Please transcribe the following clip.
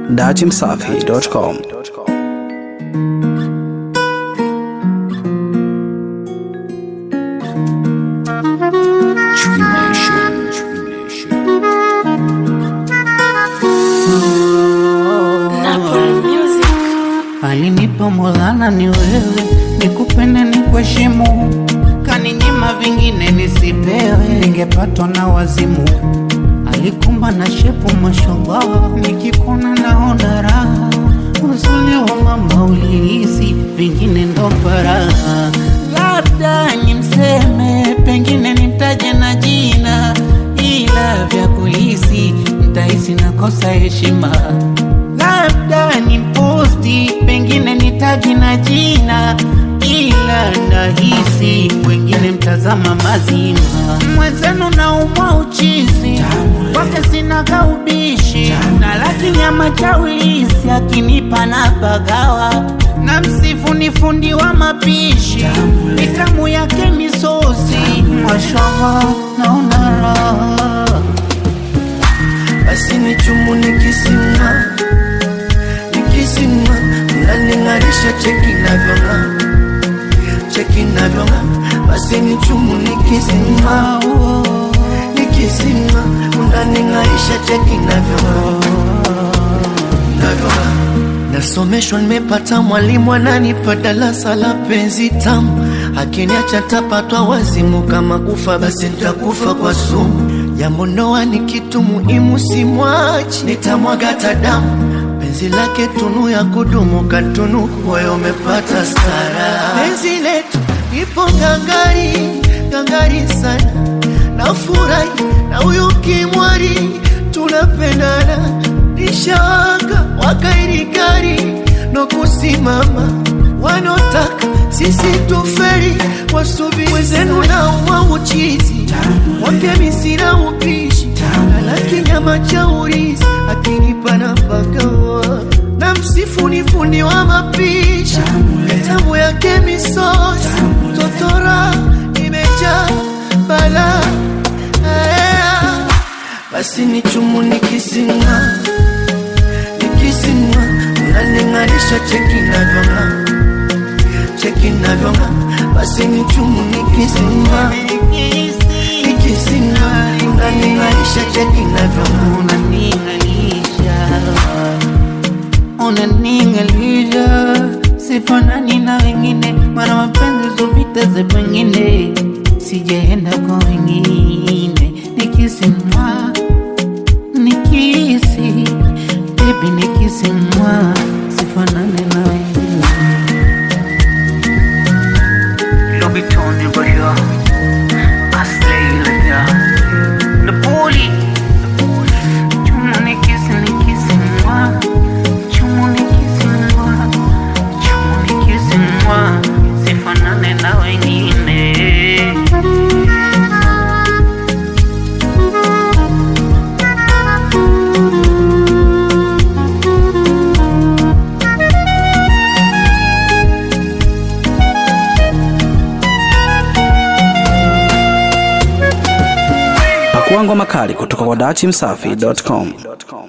datimsafi.com. Alinipa Maulana ni wewe, nikupende ni kuheshimu, kaninyima vingine nisipewe, ningepatwa na wazimu. Alikumba na shepu mashallah, nikikona naona raha, uzuri wa mama ulihisi, vingine ndo faraha. Labda nimseme, pengine nimtaje na jina, ila vya kulisi nitahisi nakosa heshima labda ni posti, pengine nitaji na jina, ila nahisi wengine mtazama mazima. Mwenzenu na umwa uchizi kwake sinaga ubishi, na laki nyama cha ulisi akinipa na pagawa na msifu ni fundi wa mapishi, mitamu yake misosi, mashallah naona raha basi ni chumu nikisimama nikisimama mnaning'arisha cheki navyong'aa cheki navyong'aa basi ni chumu nikisimama nikisimama mnaning'arisha cheki navyong'aa navyong'aa nasomeshwa nimepata mwalimu ananipa darasa la penzi tamu akiniacha tapatwa wazimu kama kufa basi nitakufa kwa sumu jambo ndoa ni kitu muhimu simwachi nitamwaga hata damu penzi lake tunu ya kudumu katunu moyo umepata stara penzi letu ipo ngangari ngangari sana nafurahi na huyu kimwari tunapendana nishawaka wakairikari no kusimama wanotaka sisi tuferi wasubiri wezenu na uwa uchizi wake misina upishi laki nyama cha urizi akinipa nafakawa na msifu ni fundi wa mapishi tamu yake misosi totora imejaa bala basi ni chumu nikisinga nikisinga unaning'arisha cheki navyong'aa cheki navyong'aa basi ni chumu nikisinga nikisinga unaning'arisha cheki navyong'aa unaning'alisha unaning'alisha sifanani na wengine mara mapenzi zovita za pengine sijaenda kwa wengine nikisimwa nikisi bebi nikisimwa sifanani na wengine Lobitoni Baya Aslay Laya Napoli Chumu nikisi nikisi mwa Chumu nikisi mwa Chumu nikisi mwa Sifanane na wengine Pakuangwa makali kutoka kwa datimsafi.com.